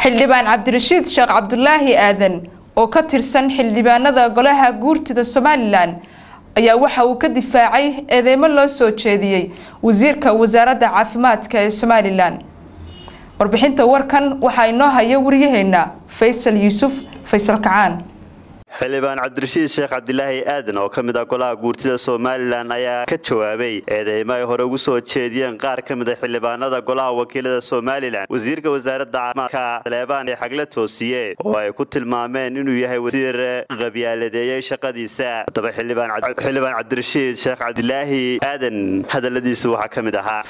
xildhibaan cabdirashiid sheekh cabdulaahi aadan oo ka tirsan xildhibaanada golaha guurtida somalilan ayaa waxa uu ka difaacay eedeymo loo soo jeediyey wasiirka wasaaradda caafimaadka ee somalilan warbixinta warkan waxaa inoo haya waryaheena faysal yuusuf faysal kacaan xildhibaan cabdirashiid sheekh cabdilaahi aadan oo ka mid ah golaha guurtida somalilan ayaa ka jawaabay eedeymo ay hore ugu soo jeediyeen qaar ka mid a xildhibaanada golaha wakiilada somalilan wasiirka wasaaradda caafimaadka saleebaan ee xagle toosiye oo ay ku tilmaameen inuu yahay wasiir qabyaaladeeyey shaqadiisa haddaba xildhibaan cabdirashiid sheekh cabdilaahi aadan hadaladiisa waxaa ka mid ahaa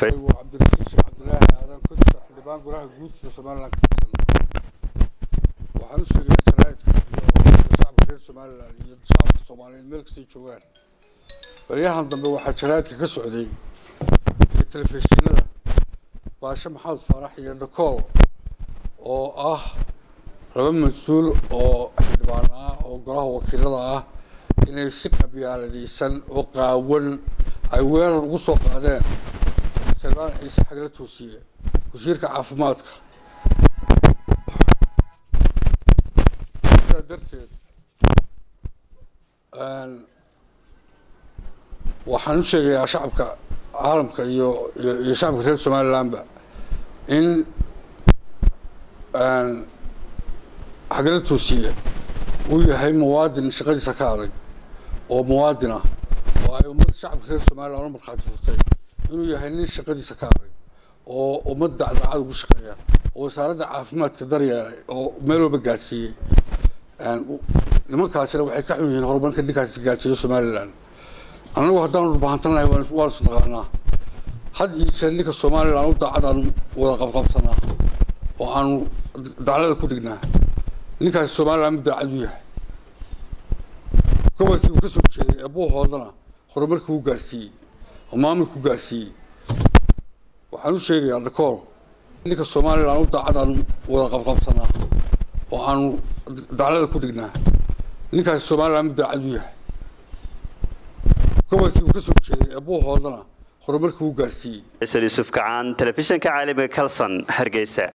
xildhibaan golaha guurtida somalilan waxaan u sheegayaa jaraa'idka iyo shacabka reer somalilan iyo shacabka soomaaliyeed meel kastay joogaan baryahan dambe waxaa jaraa'idka ka socday iyo telefishinada baashe maxamed faarax iyo dhakool oo ah laba mas-uul oo xildhibaan ah oo golaha wakiilada ah inay si qabyaaladaysan oo qaawan ay weerar ugu soo qaadeen salbaan ciise xagla toosiye wasiirka caafimaadka sidaa darteed waxaan u sheegayaa shacabka caalamka iyo iyo shacabka reer somalilandba in xagla toosiye uu yahay muwaadin shaqadiisa ka adag oo muwaadin ah oo ay ummadda shacabka reer somaliland u markhaati furtay inuu yahay nin shaqadiisa ka adag oo ummad dacdacad ugu shaqeeya oo wasaaradda caafimaadka daryeelay oo meel walba gaadhsiiyey nimankaasina waxay ka xun yihiin horumarka ninkaasi gaadhsiiyo somaliland annagu haddaanu dhubahantanahay waan isnaqaanaa had iyo jeer ninka somaliland u daacad aanu wada qabqabsanaa oo aanu daclada ku dhignaa ninkaasi somaliland mid daacad u yahay gobolkii uu ka soo jeeday ee buuhoodana horumarkii uu gaadhsiiyey oo maamulku gaadhsiiyey waxaan u sheegayaa dhakool ninka somaliland u daacad aanu wada qabqabsanaa oo aanu daclada ku dhignaa ninkaasi somaliland mid daacad u yahay gobolkii uu ka soo jeeday ee buuhoodana horumarkii uu gaadhsiiyey faysal yuusuf kacaan telefishinka caalamiga kalson hargeysa